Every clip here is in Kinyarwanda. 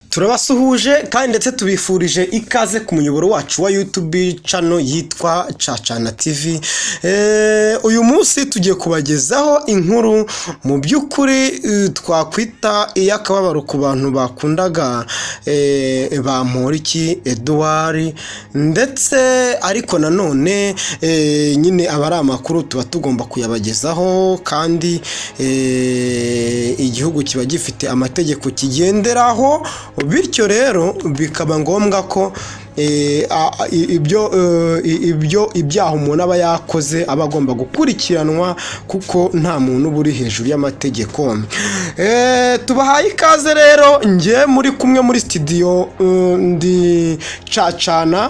turabasuhuje kandi ndetse tubifurije ikaze ku muyoboro wacu wa yutubi cano yitwa cacana tivi uyu munsi tugiye kubagezaho inkuru mu by'ukuri eh, twakwita iy'akababaro ku bantu bakundaga eh, bamporiki eduwari ndetse ariko nanone eh, nyine aba ari amakuru tuba tugomba kuyabagezaho kandi eh, igihugu kiba gifite amategeko kigenderaho bityo rero bikaba ngombwa ko eh, a- a- i- ibyo eh, i- ibyo ibyaha umuntu aba yakoze aba agomba gukurikiranwa kuko nta muntu uba uri hejuru y'amategeko Eh, tubahaye ikaze rero njye muri kumwe muri sitidiyo eh, ndi cacana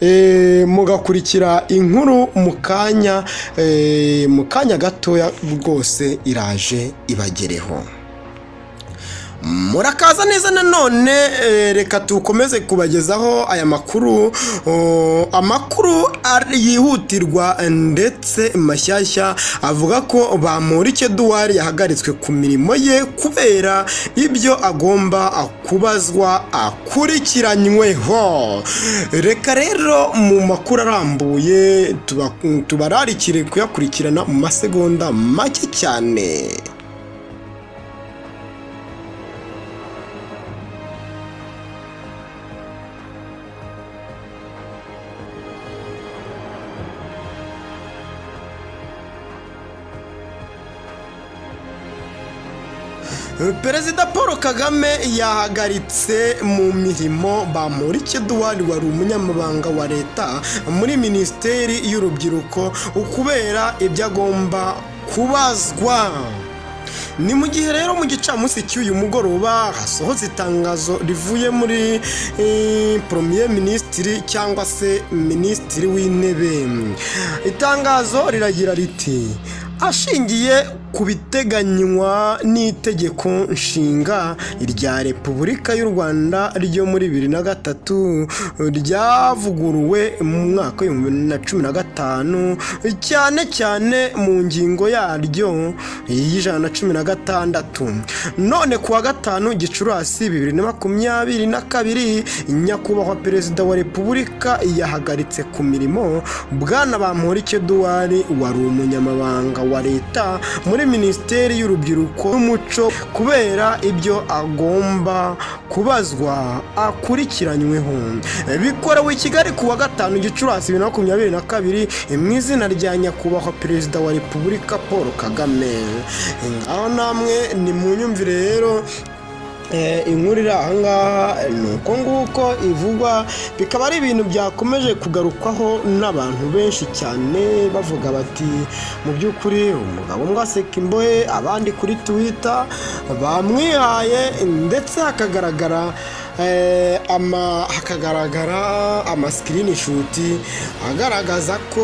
eh, mugakurikira inkuru mu kanya eh, mu kanya gatoya rwose iraje ibagereho murakaza neza nanone eh, reka tukomeze kubagezaho aya makuru oh, amakuru ari- yihutirwa ndetse mashyashya avuga ko bamporike duwari yahagaritswe ku mirimo ye kubera ibyo agomba kubazwa akurikiranyweho reka rero mu makuru arambuye tuba- tubararikire kuyakurikirana mu masegonda make cyane perezida paul kagame yahagaritse mu mirimo bamporiki eduwari wari umunyamabanga wa leta muri minisiteri y'urubyiruko kubera ibyo agomba kubazwa ni mu gihe rero mu gicamunsi cy'uyu mugoroba hasohotse itangazo rivuye muri poromiye minisitiri cyangwa se minisitiri w'intebe itangazo riragira riti ashingiye ku biteganywa n'itegeko nshinga rya repubulika y'u rwanda ryo muri bibiri na gatatu ryavuguruwe mu mwaka w'ibihumbi bibiri na cumi na gatanu cyane cyane mu ngingo yaryo y'ijana na cumi na gatandatu none ku wa gatanu gicurasi bibiri na makumyabiri na kabiri nyakubahwa perezida wa repubulika yahagaritse ku mirimo bwana bamporiki eduwari wari umunyamabanga wa leta muri minisiteri y'urubyiruko n'umuco kubera ibyo agomba kubazwa akurikiranyweho bikorewe i kigali ku wa gatanu gicurasi bibiri na makumyabiri na kabiri mu izina rya nyakubahwa perezida wa repubulika paul kagame aho namwe ni mu nyumvire rero Eh, inkuru iri ahangaha ni uko nguko ivugwa bikaba ari ibintu byakomeje kugarukwaho n'abantu benshi cyane bavuga bati mu by'ukuri umugabo umwe aseka imbohe abandi kuri twitter bamwihaye ndetse hakagaragara eh, ama hakagaragara amasikirinishoti agaragaza ko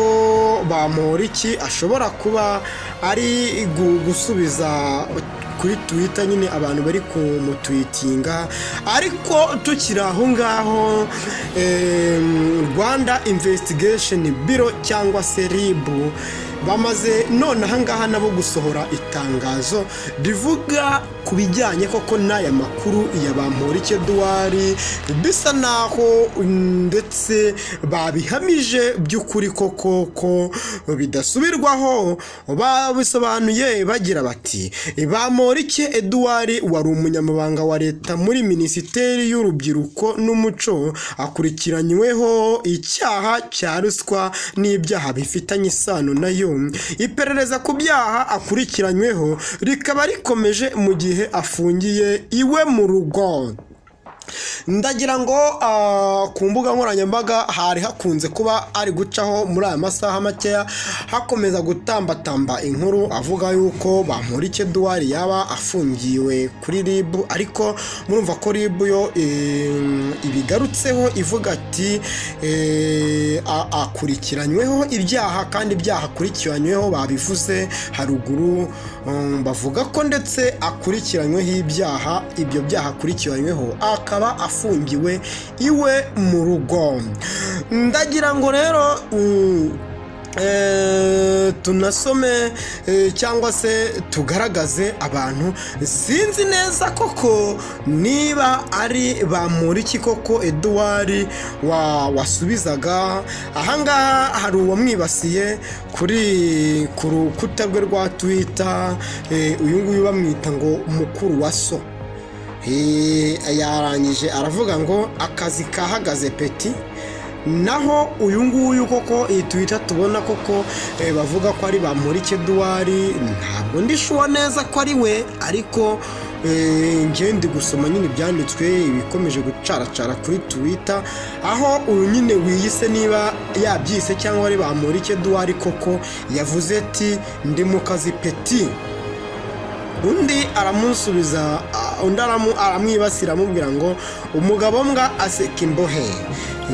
bamporiki ashobora kuba ari gu- gusubiza kuri twita nyine abantu bari kumutwitinga ariko tukiri aho ngaho em, rwanda imvesitigesheni biro cyangwa se ribu bamaze none aha ngaha nabo gusohora itangazo rivuga ku bijyanye koko n'aya makuru ya bamporiki eduwari bisa naho ndetse babihamije by'ukuri koko ko bidasubirwaho babisobanuye bagira bati bamporiki eduwari wari umunyamabanga wa leta muri minisiteri y'urubyiruko n'umuco akurikiranyweho icyaha cya ruswa n'ibyaha bifitanye isano nayo iperereza ku byaha akurikiranyweho rikaba rikomeje mu gihe afungiye iwe mu rugo ndagira ngo ah, ku mbuga nkoranyambaga hari hakunze kuba ari gucaho muri aya masaha makeya hakomeza gutambatamba inkuru avuga yuko bamporiki eduwari yaba afungiwe kuri rib ariko murumva ko rib yo em, ibigarutseho ivuga ati eh, a- akurikiranyweho ibyaha kandi ibyaha akurikiranyweho babivuze haruguru um, bavuga ko ndetse akurikiranyweho ibyaha ibyo byaha akurikiranyweho akaba afungiwe iwe mu rugo ndagira ngo rero um, Eh, tunasome eh, cyangwa se tugaragaze abantu sinzi neza koko niba ari bamuriki koko eduwari wa wasubizaga ahangaha hari uwamwibasiye kuri ku rukuta rwe rwa twita eh, uyu nguyu bamwita ngo mukuru wa so Eh, yarangije aravuga ngo akazi kahagaze peti naho uyu nguyu koko iyi twita tubona koko eh, bavuga ko ari bamurike duwari ntabwo ndishuwa neza ko ari we ariko eh, njye ndi gusoma nyine ibyanditswe ibikomeje gucaracara kuri twita aho uyu nyine wiyise niba yabyise cyangwa ari bamurike duwari koko yavuze ati ndi mu kazi peti undi aramusubiza a- undi aramu- aramwibasira amubwira ngo umugabo mbwa aseka imbohe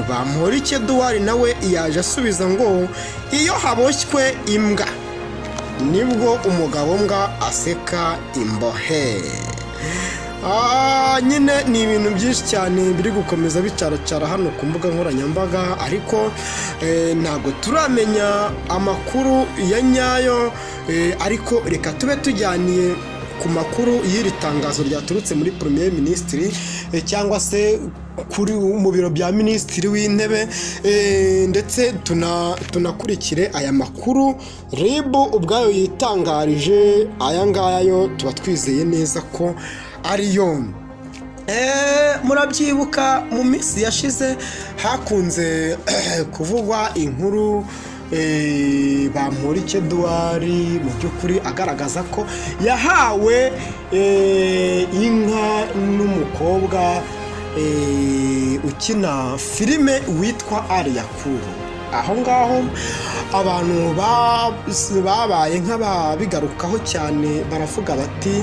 bamporike duwari nawe yaje asubiza ngo iyo haboshywe imbwa nibwo umugabo mbwa aseka imbohe Ah, nyine ni ibintu byinshi cyane biri gukomeza bicaracara hano ku mbuga nkoranyambaga ariko eh, ntabwo turamenya amakuru ya nyayo eh, ariko reka tube tujyaniye ku makuru y'iri tangazo ryaturutse muri premier minisitiri cyangwa se kuri mu biro bya minisitiri w'intebe eh, ndetse tuna- tunakurikire aya makuru rib ubwayo yitangarije aya ngaya yo tuba twizeye neza ko ari yo Eh, murabyibuka mu minsi yashize hakunze kuvugwa inkuru eh, bamporike duwari mu by'ukuri agaragaza ko yahawe eh, inka n'umukobwa eh, ukina filime witwa ariyakuru aho ngaho abantu ba- babaye nk'ababigarukaho cyane baravuga bati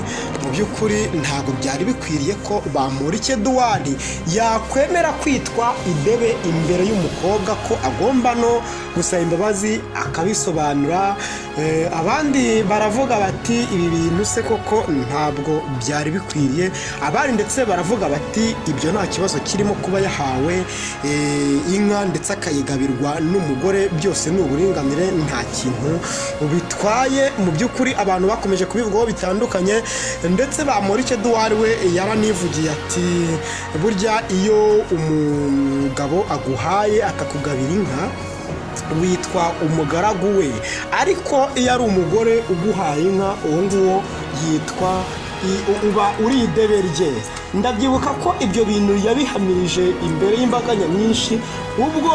mu by'ukuri ntabwo byari bikwiriye ko bamurike duwari yakwemera kwitwa idebe imbere y'umukobwa ko agomba no gusaba imbabazi akabisobanura Eh, abandi baravuga bati ibi bintu se koko ntabwo byari bikwiriye abandi ndetse baravuga bati ibyo nta kibazo kirimo kuba yahawe eh, inka ndetse akayigabirwa n'umugore byose ni uburinganire nta kintu bitwaye mu by'ukuri abantu bakomeje kubivugaho bitandukanye ndetse bamurike duwari we yaranivugiye ati burya iyo umugabo aguhaye akakugabira inka witwa umugaragu we ariko iyo ari umugore uguhaye inka uwo nguwo yitwa i- u- uba uri idebe rye ndabyibuka ko ibyo bintu yabihamirije imbere y'imbaga nyamwinshi ubwo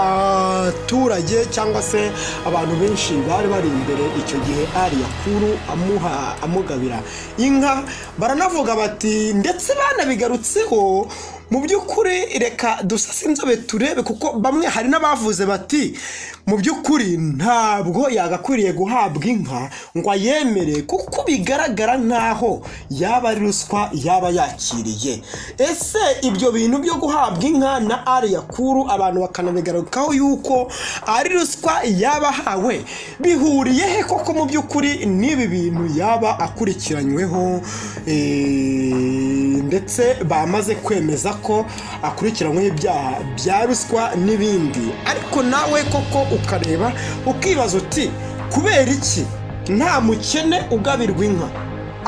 abaturage cyangwa se abantu benshi bari bari imbere icyo gihe ari yakuru amuha amugabira inka baranavuga bati ndetse banabigarutseho mu by'ukuri reka dusase inzobe turebe kuko bamwe hari n'abavuze bati mu by'ukuri ntabwo yagakwiriye guhabwa inka ngo ayemere kuko bigaragara nk'aho yaba ari ruswa yaba yakiriye ese ibyo bintu byo guhabwa inka na ariya kuru abantu bakanabigarukaho yuko ari ruswa yaba ahawe bihuriye he koko mu by'ukuri n'ibi bintu yaba akurikiranyweho eh, ndetse bamaze kwemeza ko akurikiranyweho ibyaha bya ruswa n'ibindi ariko nawe koko ukareba ukibaza uti kubera iki nta mukene ugabirwa inka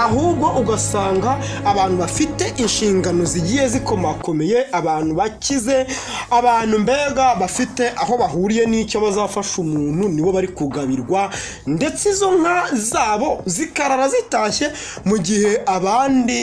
ahubwo ugasanga abantu bafite inshingano zigiye zikomakomeye abantu bakize abantu mbega bafite aho bahuriye n'icyo bazafasha umuntu nibo bari kugabirwa ndetse izo nka zabo zikarara zitashye mu gihe abandi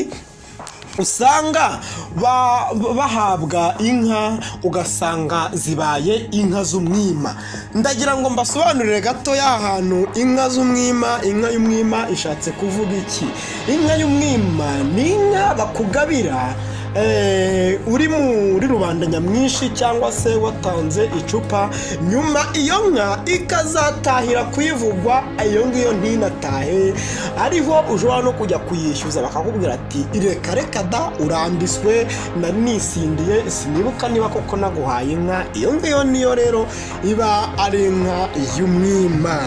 usanga ba- bahabwa inka ugasanga zibaye inka z'umwima ndagira ngo mbasobanurire gatoya ahantu inka z'umwima inka y'umwima ishatse kuvuga iki inka y'umwima ni inka bakugabira eh, uri muri rubanda nyamwinshi cyangwa se watanze icupa nyuma iyo nka ikazatahira kuyivugwa iyo ngiyo ntinatahe ariho ushobora no kujya kuyishyuza bakakubwira ati reka reka da urambiswe nari nisindiye sinibuka niba koko naguhaye inka iyo ngiyo niyo rero iba ari inka y'umwima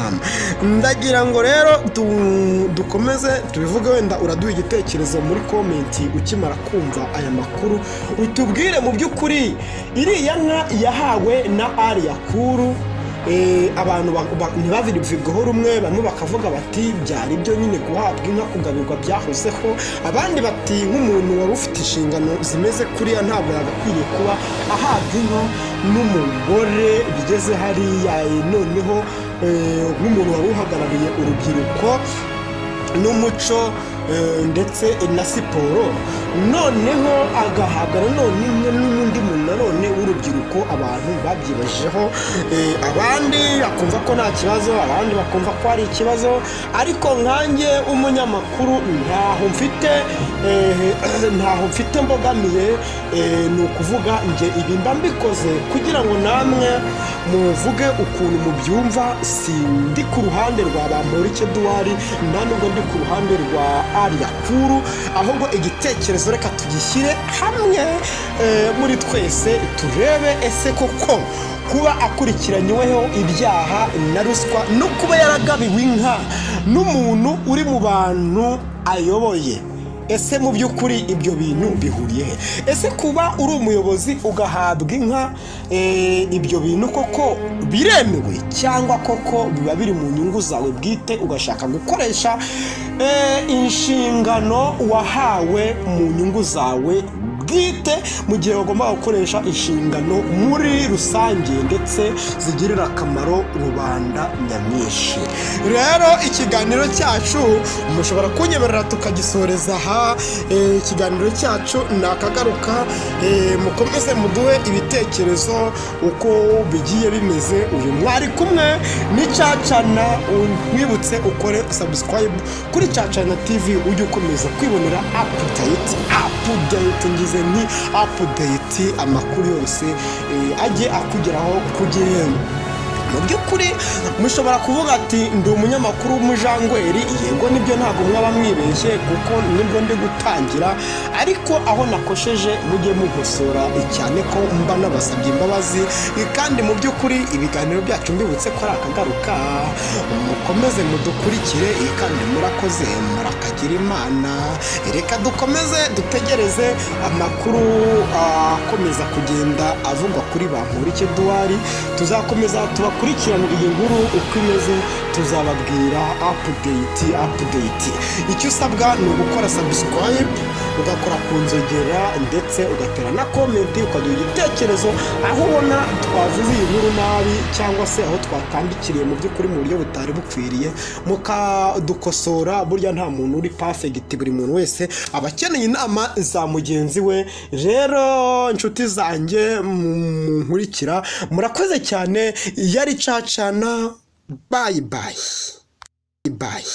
ndagira ngo rero du- dukomeze tubivuge wenda uraduha igitekerezo muri komenti ukimara kumva aya makuru utubwire mu by'ukuri iriya nka yahawe na ariya kuru eh, abantu ba- ba- ntibabivibweho rumwe bamwe bakavuga bati byari byo nyine guhabwa inka kugabirwa byahozeho abandi bati nk'umuntu wari ufite inshingano zimeze kuriya ntabwo yagakwiye kuba ahabwa inka n'umugore bigeze hariya eh, noneho eh, nk'umuntu wari uhagarariye urubyiruko n'umuco eh, ndetse na siporo noneho agahabwa nanone n- n'undi muntu nanone w'urubyiruko abantu babyibajijeho eh, abandi bakumva ko nta kibazo abandi bakumva ko hari ikibazo ariko nkanjye umunyamakuru ntaho mfite eh, ntaho mfite mbogamiye eh, ni ukuvuga nge ibi mba mbikoze kugira ngo namwe muvuge ukuntu mubyumva si ndi ku ruhande rwa bamporike duwari nta nubwo ndi ku ruhande rwa ariya kuru ahubwo igitekerezo reka tugishyire hamwe eh, muri twese turebe ese koko kuba akurikiranyweho ibyaha na ruswa no kuba yaragabiwe inka n'umuntu uri mu bantu ayoboye ese mu by'ukuri ibyo bintu bihuriye he ese kuba uri umuyobozi ugahabwa inka eh, ibyo bintu koko biremewe cyangwa koko biba biri mu nyungu zawe bwite ugashaka gukoresha eh, inshingano wahawe mu nyungu zawe bwite mu gihe bagomba gukoresha inshingano muri rusange ndetse zigirira akamaro rubanda nyamwinshi rero ikiganiro cyacu mushobora kunyemerera tukagisoreza aha Eh, ikiganiro cyacu nakagaruka Eh, mukomeze muduhe ibitekerezo uko bigiye bimeze uyu mwari kumwe ni cacana wibutse ukore subscribe kuri cacana tv ujye ukomeza kwibonera apudeyiti apudeyiti ngize nti apudeyiti amakuru yose eh, ajye akugeraho ku gihe mu by'ukuri mushobora kuvuga ati ndi umunyamakuru w'umujangweri yego nibyo ntabwo mwaba mwibeshye kuko nibwo ndi gutangira ariko aho nakosheje mujye mugosora cyane ko mba nabasabye imbabazi kandi mu by'ukuri ibiganiro byacu mbibutse ko ari akagaruka mukomeze mudukurikire kandi murakoze murakagira imana reka dukomeze dutegereze amakuru ah, akomeza kugenda avugwa kuri bamporike duwari tuzakomeza tubakurikiranira iyi nkuru uko imeze tuzababwira apudeyiti apudeyiti icyo usabwa ni ugukora sabusikwayibu ugakora ku nzogera ndetse ugatera na komenti ukaduha igitekerezo aho ubona twavuze iyi nkuru nabi cyangwa se aho twatambikiriye mu by'ukuri mu buryo butari bukwiriye mukadukosora burya nta muntu uri pafegiti buri muntu wese aba akeneye inama za mugenzi we rero inshuti zanjye munkurikira murakoze cyane yari cacana bayi bayi bayi